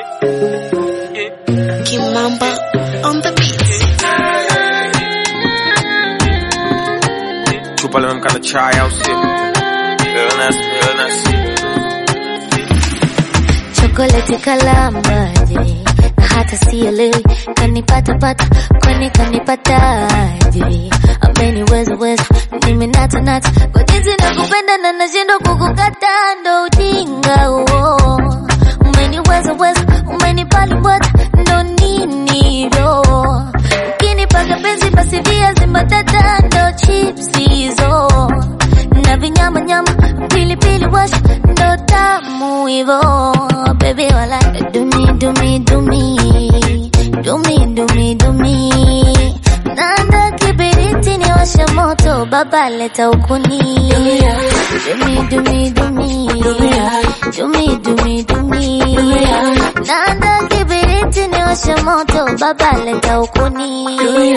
Kimamba on the beat. chupa limemkata chai au sio? Illness, illness. chokoleti kalamaje na hata sielewi kanipata pata kwani kanipataje ameniweza weza nimenata nata kwa jinsi nakupenda na nashindwa kukukata ndo ujinga huo umeniweza weza umenipalibwata ndo nini ro ukinipaka penzi basi viazi mbatata ndo chips hizo na vinyama nyama pilipili wash ndo tamu hivo baby wala dumi dumi dumi dumi dumi dumi nanda kibiriti ni washa moto baba leta ukuni dumi dumi dumi dumi dumi dumi nanda kibiriti ni washa moto baba leta ukuni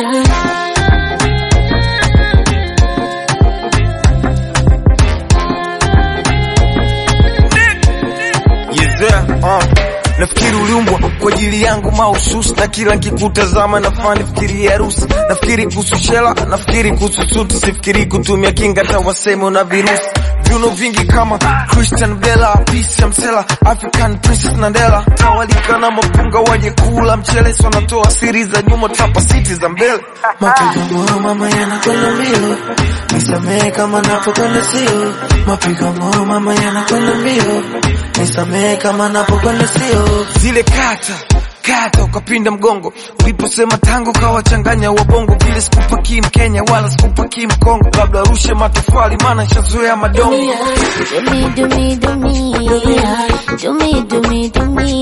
Yeah, uh. Nafikiri uliumbwa kwa ajili yangu mahususi, na kila nkikutazama nafaa nifikirie harusi. Nafikiri kuhusu shela, nafikiri kuhusu suti, sifikiri kutumia kinga hata waseme una virusi. Viuno vingi kama Christian Bella, Peace ya Msela, African Princess Nandela, tawalika na mapunga waje kula mchele, si wanatoa siri za nyuma, tapa siti za mbele. Mapigo moyo mama yanakwenda mbio, nisamehe kama napokwenda sio. Mapigo moyo mama yanakwenda mbio, nisamehe kama napokwenda sio. zile kata kata ukapinda mgongo uliposema tango kawachanganya wabongo vile sikupaki mkenya wala sikupaki mkongo labda rushe matofali maana nishazoea madongo Dumi dumi dumi dumi dumi dumi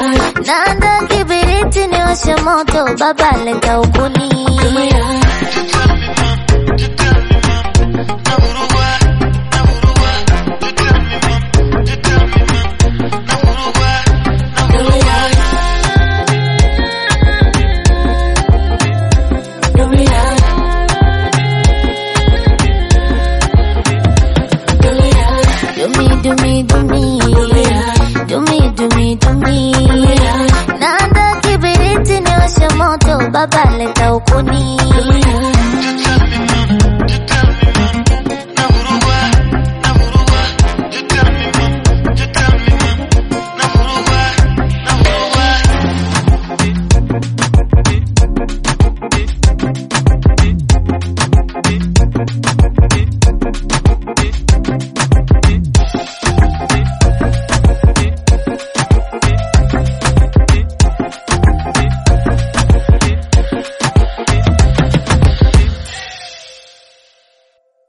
nanda kibiriti ni washa moto baba leta ukuni